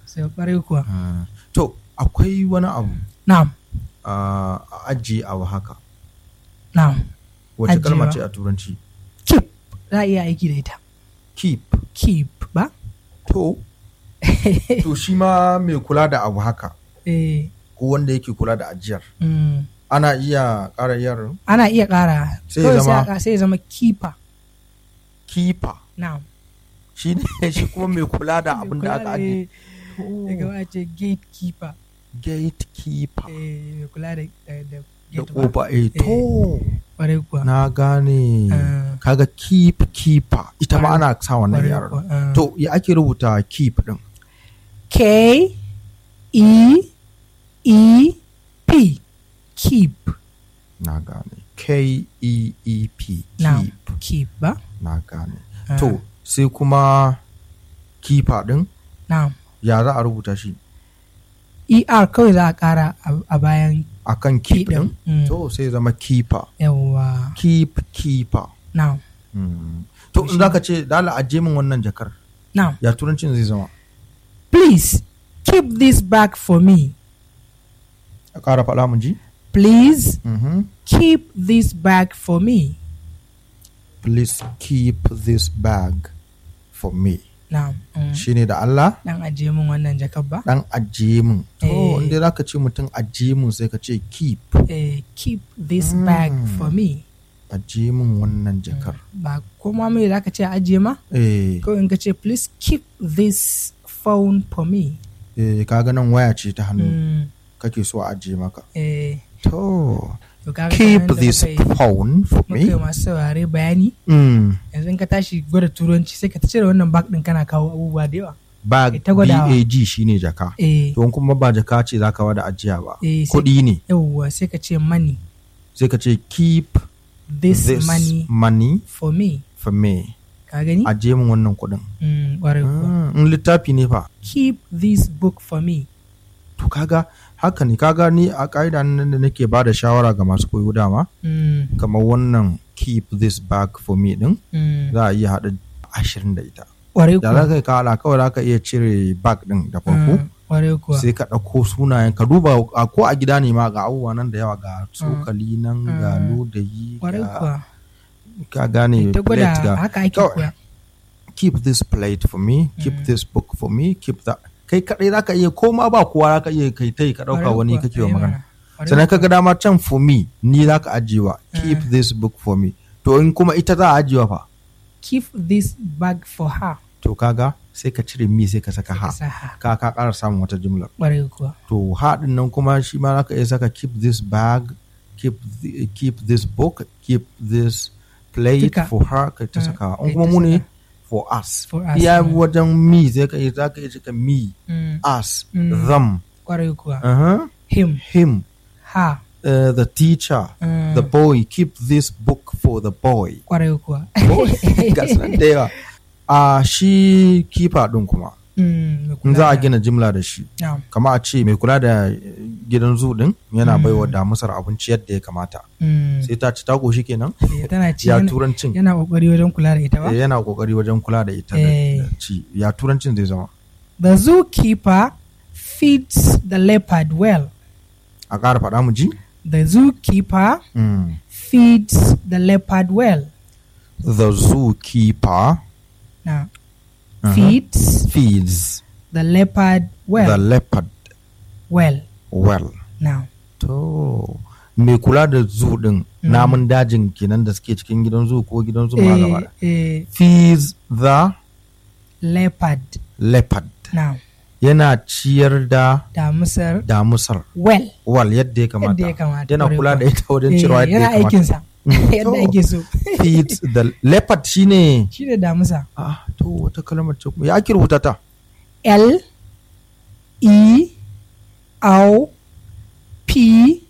sai ƙwarai kuwa Ah, to akwai wani abu na'am a ajiye abu haka na'am wace kalma Ajiyewa. ce a turanci keep za a iya aiki da ita keep keep ba to to shi ma mai kula da abu haka eh ko wanda yake kula da ajiyar mm. ana iya ƙara yar ana iya ƙara Sai ya kawai zama- a ƙara- sai ya zama keeper keeper na'am shi ne shi kuma mai kula da abin da aka ajiye daga ba a ce gatekeeper gatekeeper eh mai kula da da da da gate ba kofa eh to ƙwarai kuwa na gane Ah. kaga keep keeper ita ma Kwarai- ana sa wannan ƙwarai yaran kuwa, ah. to ya ake rubuta keep din K E E P keep na gane K E E P now keep keep ba na gane Ah. to sai kuma keeper din now ya za a rubuta shi ER kawai za a ƙara a- a bayan akan keep Keep din din. Mm. to sai zama keeper yawa keep keeper now Mm. to in zaka ce dala aje min wannan jakar now ya turancin zai zama please keep this bag for me a ƙara faɗa mun ji please Mhm. keep this bag for me please keep this bag for me now mm. shine da Allah dan ajiye min wannan jakar ba dan ajiye min to Eh. inda zaka ce mutum ajiye min sai ka ce keep eh, keep this bag Mm. for me ajiye min wannan jakar ba kuma mai za ka ce a ajiye ma eh kawai in ka ce please keep this phone for me eh kaga nan waya ce ta hannu mm. kake so a ajiye maka eh, to to kaga keep kamar yadda this muka yi- phone for muka yi me masu saurare bayani mm. yanzu in ka tashi gwada turanci sai ka ta cire wannan bag din kana kawo abubuwa da yawa bag Ita gwadawa. bag shine jaka eh, to in kuma ba jaka ce zaka wada ajiya ba eh, sai- kuɗi ne yawwa sai ka ce money sai ka ce keep this, this money money for me for me ka gani ajiye min wannan kuɗin mm, ƙwarai kuwa. Ah, in littafi ne fa keep this book for me to kaga haka ne kaga ni a ƙa'ida nan da nake ba da shawara ga masu koyo dama mm, kamar wannan keep this bag for me din mm, za a iya haɗa ashirin da ita ƙwarai da za kuwa ka yi kawala kawai za ka iya cire bag din da farko Mm, ƙwarai kuwa sai ka ɗauko sunayen ka duba a ko a gida ne ma ga abubuwa nan da yawa ga tsokali nan ga Mm. ludayi ƙwarai ga kuwa ka gane ta gwada plate ga haka ake Kawai. koya keep this plate for me keep Mm. this book for me keep that kai kadai zaka iya ko ma ba kowa zaka iya kai tai ka dauka Ƙwarai wani kuwa, kake wa eh magana mana. Ƙwarai sannan kuwa. ka ga dama can for me ni zaka ajiyewa keep Mm. this book for me to in kuma ita za a ajiyewa fa keep this bag for her to kaga sai ka cire mi sai ka saka ha ka sa ha ka ka ƙara samun wata jumla ƙwarai kuwa to ha din nan kuma shi ma zaka iya saka keep this bag keep the, keep this book keep this plate Duka. for her ka ta Mm, saka kai in kuma ta mu ne saka. for us For us, iya mm. wajen me sai ka iya zaka iya saka me Mm, us Mm. them ƙwarai kuwa uh-huh. him him her uh, the teacher Mm. the boy keep this book for the boy ƙwarai kuwa ga su nan da yawa a shi kifa din kuma Mm, mai in kula za a da- gina jimla da shi Na'am. kama a ce mai kula da eh, gidan zu din yana Mm. baiwa damusar abinci yadda ya kamata Mm, sai ta ci ta goshi kenan eh, tana ci ya yana- turancin yana ƙoƙari wajen kula da ita ba Eh, yana kokari wajen kula da ita da Eh. da ci ya turancin zai zama the zookeeper feeds the leopard well a ƙara faɗa mu ji the zookeeper Mm. feeds the leopard well the zookeeper now uh-huh, feeds feeds the leopard well the leopard well well now To, mai kula da zu din Mm. namun dajin kenan da suke cikin gidan zu ko gidan zu ma gaba da. eh, eh, Feeds the leopard leopard. now Yana ciyar da damusar damusar well wal yadda ya kamata. yadda ya kamata Yana ƙwarai kula da kuwa. ita wajen Eh, cirewa yadda ya yana kamata. aikinsa Mm. yadda To, ake so Feeds the leopard shine shi da damusa ah to wata kalmar ce kuma ya ake rubuta ta. L E O P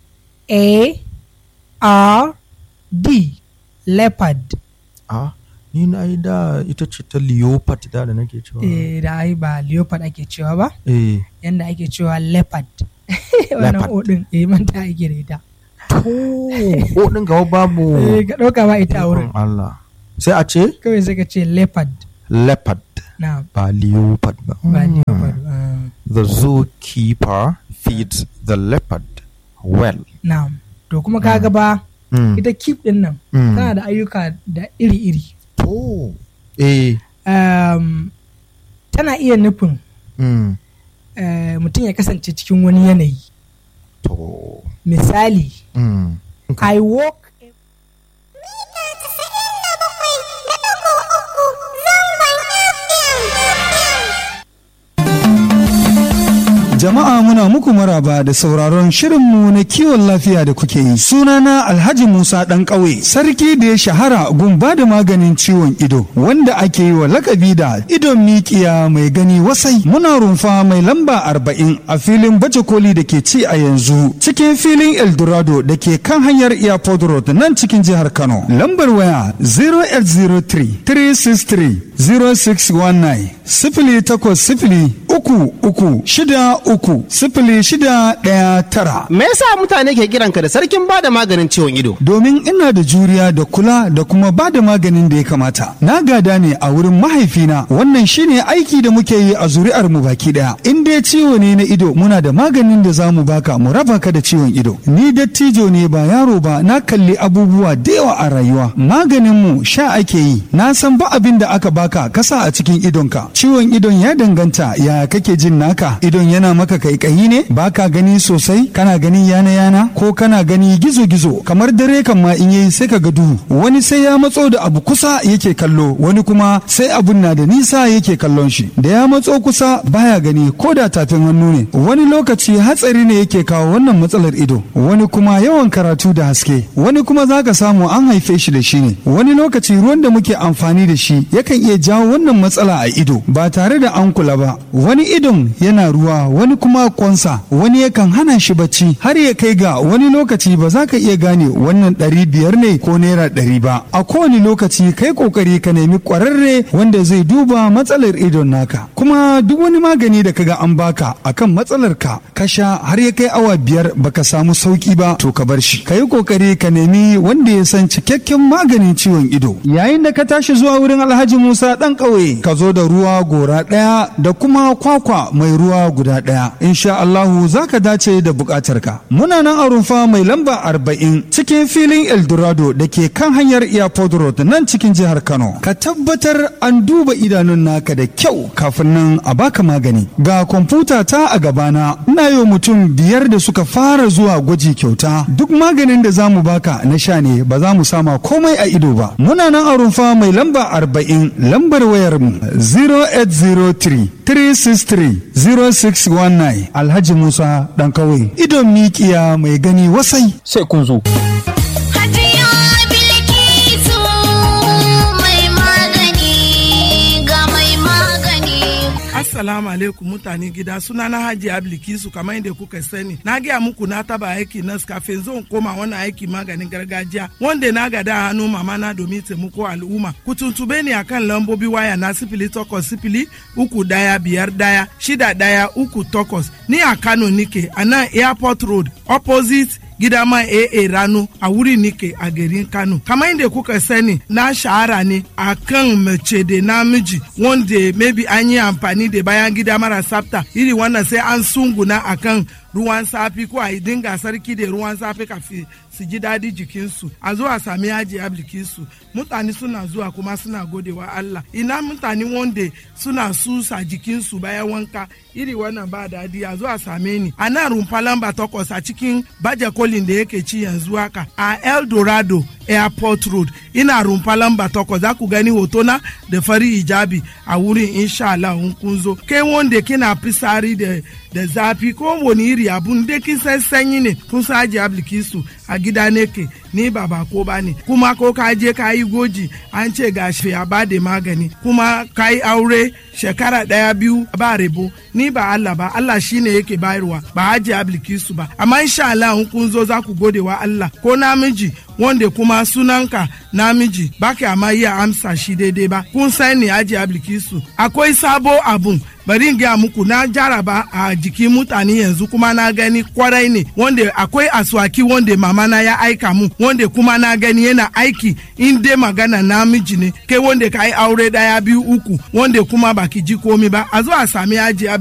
A R D leopard Ah ni na yi da ita ce ta leopard da da nake cewa. eh, da ai ba leopard ake cewa ba Eh. yanda ake cewa leopard wannan Leopard. odin eh manta ake da ita To, ko din gaba babu. eh ka dauka ba ita a wurin Ikon Allah. Sai a ce kawai sai ka ce leopard leopard na ba leopard ba. ba Mm. leopard ah. the zookeeper feeds the leopard well. na'am to kuma ka ga ba Mm. ita keep din nan Mm. tana da ayyuka da iri-iri To. Eh. um, tana iya nufin Mm. eh, mutum ya kasance cikin wani yanayi To. misali Mm. i walk Jama'a muna muku maraba da sauraron shirinmu na kiwon lafiya da kuke yi. Sunana Alhaji Musa ɗan ƙauye, sarki da ya shahara gun ba da maganin ciwon ido, wanda ake yi wa lakabi da idon mikiya mai gani wasai. Muna rumfa mai lamba arba'in a filin baje koli da ke ci a yanzu, cikin filin Eldorado da ke kan hanyar Airport Road nan cikin jihar Kano. Lambar waya 0803 363 0619 sifili takwas sifili uku uku shida uku sifili shida ɗaya tara. Me yasa mutane ke kiranka da sarkin bada maganin ciwon ido? Domin ina da juriya da kula da kuma ba da maganin da ya kamata. Na gada ne a wurin mahaifina wannan shine aiki da muke yi a zuri'ar mu baki daya. In dai ciwo ne na ido muna da maganin da za mu baka mu raba ka da ciwon ido. Ni dattijo ne ba yaro ba na kalli abubuwa da yawa a rayuwa. Maganin mu sha ake yi. Na san ba abin da aka baka kasa a cikin idonka. Ciwon idon ya danganta ya kake jin naka. Idon yana maka kaikayi ne baka gani sosai kana gani yana yana ko kana gani gizo gizo kamar dare kan ma in yayi sai ka ga duhu wani sai ya matso da abu kusa yake kallo wani kuma sai abun na da nisa yake kallon shi da ya matso kusa baya gani ko da tafin hannu ne wani lokaci hatsari ne yake kawo wannan matsalar ido wani kuma yawan karatu da haske wani kuma zaka samu an haife shi da shi ne wani lokaci ruwan da muke amfani da shi yakan iya jawo wannan matsala a ido ba tare da an kula ba wani idon yana ruwa wani kuma kwansa wani yakan hana shi bacci har ya kai ga wani lokaci ba za ka iya gane wannan ɗari biyar ne ko naira ɗari ba a kowane lokaci kai kokari ka nemi ƙwararre wanda zai duba matsalar idon naka kuma duk wani magani da kaga an baka akan matsalar ka ka sha har ya kai awa biyar baka samu sauki ba to ka bar shi ka yi kokari ka nemi wanda ya san cikakken maganin ciwon ido yayin da ka tashi zuwa wurin alhaji musa ɗan ƙauye ka zo da ruwa gora ɗaya da kuma kwakwa mai ruwa guda ɗaya insha Allahu za ka dace da buƙatarka muna nan a rumfa mai lamba arba'in cikin filin eldorado da ke kan hanyar airport road nan cikin jihar kano ka tabbatar an duba idanun naka da kyau kafin nan a baka magani ga kwamfuta ta a gabana ina yi wa mutum biyar da suka fara zuwa gwaji kyauta duk maganin da za mu baka na sha ne ba za mu sama komai a ido ba muna nan a rumfa mai lamba arba'in lambar wayar mu 0803 363 0619 Alhaji Musa ɗan kawai idon mikiya mai gani wasai. Sai kun zo. Hajiya Bilkisu mai magani ga mai magani. Assalamu alaikum mutane gida suna na Haji Ablikisu kamar yadda kuka sani. Na gaya muku na taba aiki nas kafin zan koma wannan aiki maganin gargajiya wanda na gada a hannu mama na domin taimako al'umma. Ku tuntube ni akan lambobi waya na sifili takwas sifili uku daya biyar daya shida daya uku takwas. Ni a Kano nike a nan Airport Road opposite gidama AA Rano a wuri nike a garin Kano. Kamar yadda kuka sani na shahara ne a kan mace da namiji wanda maybe an yi amfani da bayan gida mara tsafta iri wannan sai an sunguna a kan ruwan safi ko a yi dinga sarki da ruwan safi kafin su ji daɗi jikinsu a zo a sami yaji ablikinsu mutane suna zuwa kuma suna godewa Allah ina mutane wanda suna susa jikinsu bayan wanka iri wannan ba daɗi a zo a same ni a nan rumfa lamba takwas a cikin baje kolin da yake ci yanzu haka a El Dorado airport road ina rumfa lamba takwas za ku gani hotona da fari hijabi a wurin insha Allah in kun zo kai wanda kina fisari da da zafi ko wani iri abun da kin san sanyi ne kun san aji ablikisu a gida ne ke ni ba ba ko ba ne kuma ko ka je ka yi goji an ce ga shi a ba da magani kuma ka yi aure shekara daya biyu ba rebo ni ba Allah ba Allah shine yake bayarwa ba aji ablikisu ba amma insha Allah in kun zo za ku gode wa Allah ko namiji wanda kuma sunanka namiji baka amma iya amsa shi daidai ba kun sani aji ablikisu akwai sabo abun bari in gaya muku na jaraba a jikin mutane yanzu kuma na gani kwarai ne wanda akwai aswaki wanda mama na ya aika mu wanda kuma na gani yana aiki in dai magana namiji ne kai wanda ka yi aure daya biyu uku wanda kuma baki ji komi ba a zo a sami aji